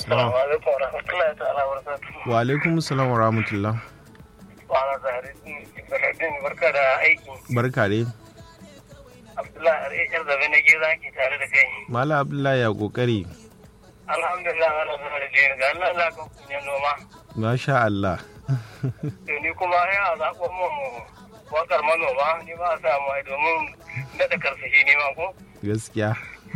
Assalamu alaikum wa rahmatullahi ta'ala wa barakatuhu. wa alaikum salam wa rahmatullah Wa ala Zaharuddin Ibrahim barka da aiki. barka dai Abdullahi Ar'e yar zabe na gida ke tare da kai. mala abdullahi ya kokari Alhamdulillah ana zama da jini ga Allah za ka kunyan noma. masha Allah To ni kuma ya zaɓo mun wakar manoma ni ba a samu ai domin daɗa karsashi ne ma ko. gaskiya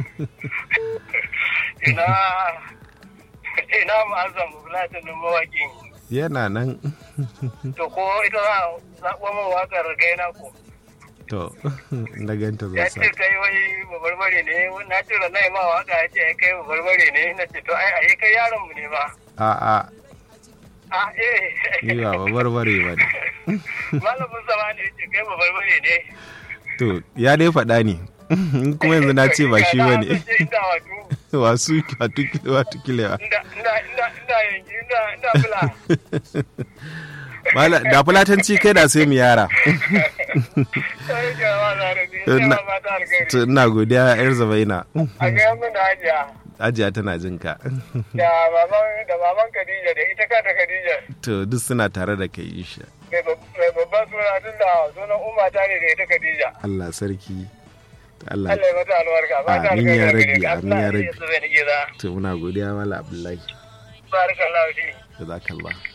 Ina ina ma'azam bulatin mawaƙin. yana nan To ko ita za a zaɓo mun wakar gaina ko. to na ganta ya zan sa ce kai wai babarbare ne na ce da nai ma waka ya ce ai kai babarbare ne na ce to ai ai kai yaron mu ne ba a a a eh ni ba barbare ba ne malamin sama ne ya ce kai babarbare ne to ya dai faɗa ne in kuma yanzu na ce ba shi ba ne inda wato wasu watu kilewa inda inda inda inda yanki inda inda fula Mala, da fulatanci kai da sai mu yara sai ga wa zare ne To, sai na- ma ta alkhairi to ina godiya yar zabaina a ga mun da hajiya ajiya tana jin ka da baban da baban Khadija da ita kanta Khadija to duk suna tare da kai isha mai bab- mai babban suna tun da sunan umma ta ne da ita Khadija Allah sarki Allah Allah ya mata albarka ba ta Amin ya alkhairi rabbi, gare ka. amin ya Allah rabbi. ya zube ni gida to muna godiya mala abdullahi barakallahu fi jazakallah